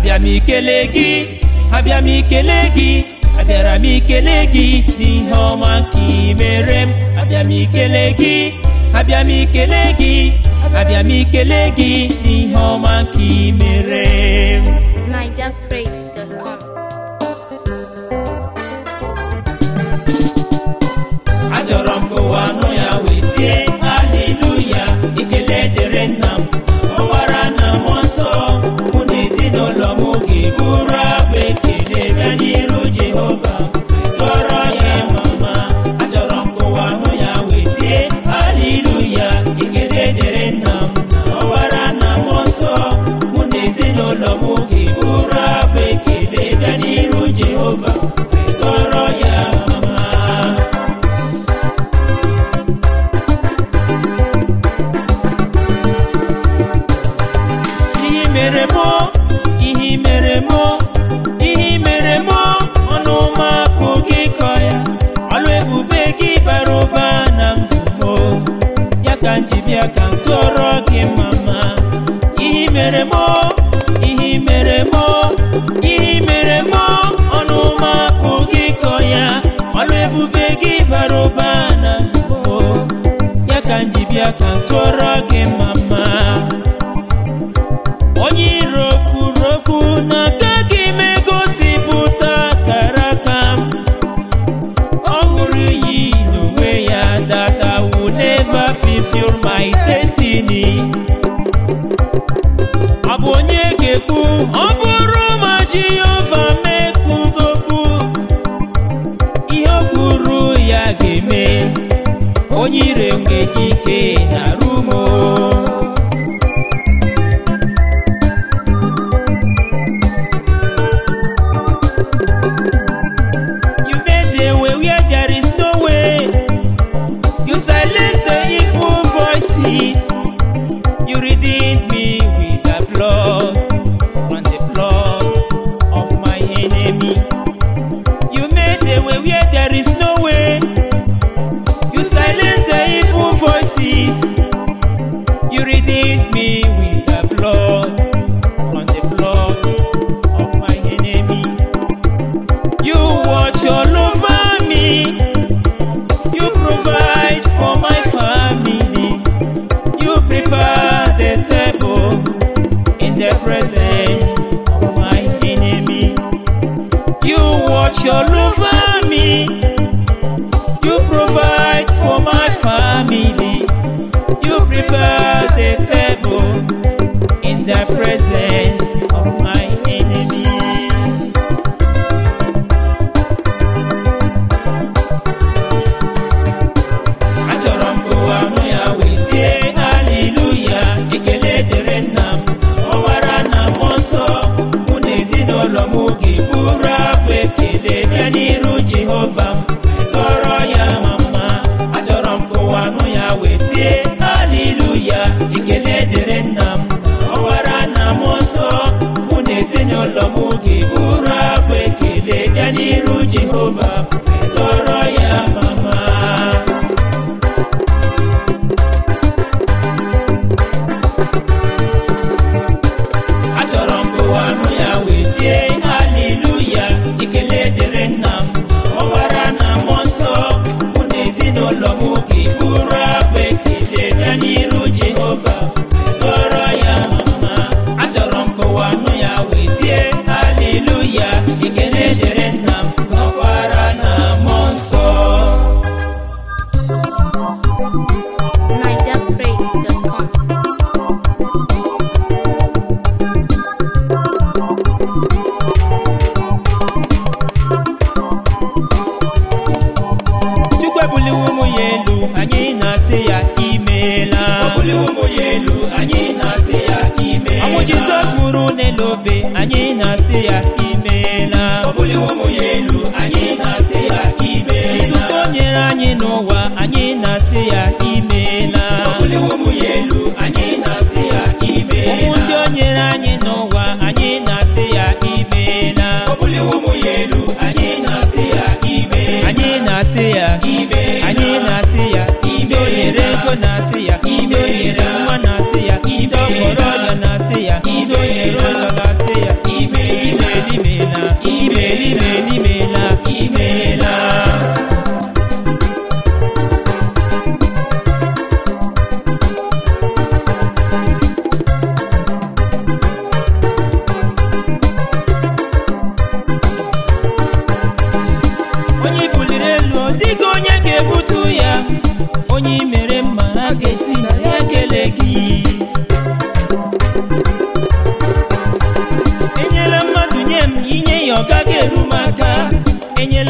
abịa m ikele gị abịa m ikele gị abịara m ikele gị n'ihe ọma nke ị mere m abịa m ikele gị abịa m ikele gị abịa m ikele gị n'ihe ọma nke ị mere m NigerPraise.com. achọrọ m ka ụwa nụ ya wee tie haleluya ekele dịrị nna m ọgbara na mmụọ nsọ mụ na ezinụlọ m ga-eburu abụ ekele bịa n'iru jehova tụọrọ ya mama achọrọ m ka ụwa nụ ya wee tie haleluya ekele dịrị nna m ọgbara na mmụọ nsọ mụ na ezinụlọ m ga-eburu abụ ekele bịa n'iru jehova tụọrọ ya mama ihe mere mụ ihe mere mụ ihe mere mụ ọnụ ma apụ gị kọ ya ọlụ ebube gị bara ụba na ndụ mụ ya ka m ji bịa ka m tụọrọ gị mama ihe mere mụ ihe mere mụ ihe mere mụ ọnụ ma apụ gị kọ ya ọlụ ebube gị bara ụba na ndụ mụ ya ka m ji bịa ka m tụọrọ gị mama onye iro kwuru okwu na agaghị m egosipụta akara aka m ọ hụrụ iyi n'onwe ya that I will never fulfill my destiny ọ bụ onye ga-ekwu ọ bụrụ ma Jehova mekwudokwu ihe o kwuru ya ga-eme onye ire nweghị ike na rumo You made a way where there is no way. You silenced the evil voices. You redeemed me with the blood from the blood of my enemy. You made a way where there is no way. You silenced the evil voices. You redeemed me with the blood from the blood of my enemy. You watch all over me. You provide for my family. You prepare the table in the presence of my enemy. You watch all over me. You provide for my family. You prepare the table in the presence of my enemy. achọrọ m ka ụwa nụ ya wee tie haleluya ekele dịrị nna m ọgbara na mmụọ nsọ mụ na ezinụlọ m ga-eburu abụ ekele bịa n'iru jehova m tọrọ ya mama achọrọ m ka ụwa nụ ya wee tie haleluya ekele dịrị nna m ọgbara na mmụọ nsọ mụ na ezinụlọ m ga-eburu abụ ekele bịa n'iru jehova m tọrọ ya mama achọrọ m ka ụwa nụ ya wee tie haleluya ekele dịrị nna m ọgbara na mmụọ nsọ mụ na ezinụlọ m ga-eburu abụ ekele bịa n'iru jehova tụọrọ ya mama achọrọ m ka ụwa nụ ya wee tie haleluya ekele dịrị nna m ọgbara na mmụọ nsọ NigerPraise.com. chukwu ebuliwo ụmụ ya elu anyị na-asị ya imeela ọnwụ jizọs nwụrụ n'elu obe anyị na-asị ya imeela ntụtụ o nyere anyị n'ụwa anyị na-asị ya imeela ụmụ ndị o nyere anyị n'ụwa anyị na-asị ya imeela anyị na-asị ya anyị na-asị ya ndị o nyere ego na-asị ya ndị o nyere nwa na-asị ya ndị ọ kpọrọ ọrịa na-asị ya ndị o nyere ụlọ na-asị ya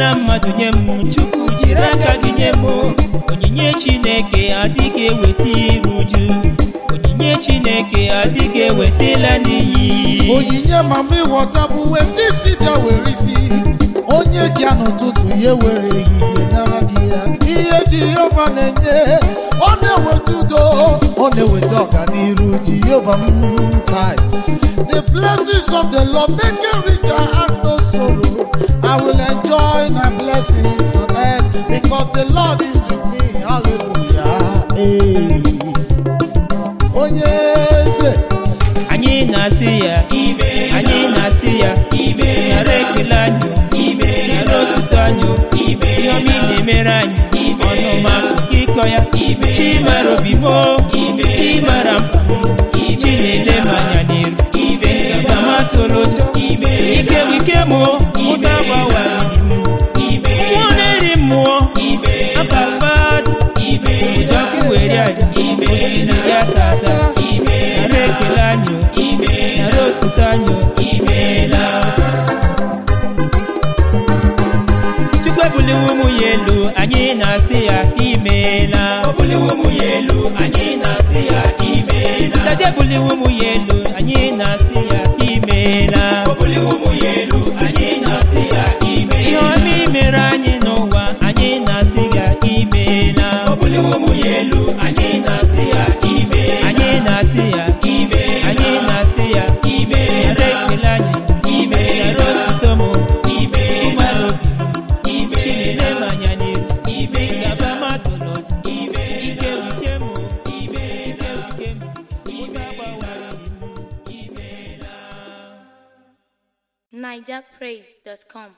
na mmadụ nye m chukwu jiri aka gị nye m onyinye chineke adịghị eweta iru uju onyinye chineke adịghị ewetala n'iyi onyinye mama ịghọta bụ uwe ndị si bịa were isi onye gị n'ụtụtụ ya were ehihie nara gị ya ihe jehova na-enye ọ na-eweta udo ọ na-eweta ọganiru jehova m tai the blessings of the lord make it richer and no sorrow i will enjoy my blessings on earth because the lord is with me hallelujah hey. onye eze anyị na-asị ya anyị na-asị ya nara ekele anyị nara otuto anyị ihe ọma ị na-emere anyị ọnụma nke ịkọ ya chi mara obi m o, chi mara mkpa m chi na-ele m anya n'iru ngaba m atụrụ ụjọ ike bụ ike m o, ụta gbawara obi m mmụọ na-eri mmụọ aba fada ụjọ ọkụ were aja osisi ya tata nara ekele anyị o, nara otuto anyị o, imeela chukwu ebuliwo ụmụ ya elu anyị na-asị ya imeela dade ebuliwo ụmụ ya elu anyị na-asị ya imeela ihe ọma imere anyị n'ụwa anyị na-asị ya imeela anyị na-asị ya anyị na-asị ya nara ekele anyị nara otuto m ụgbara obi chinele m anya n'iru ngaba matụlụ ike wike m ike wike m ụta gbawara obi m imeela NigerPraise.com.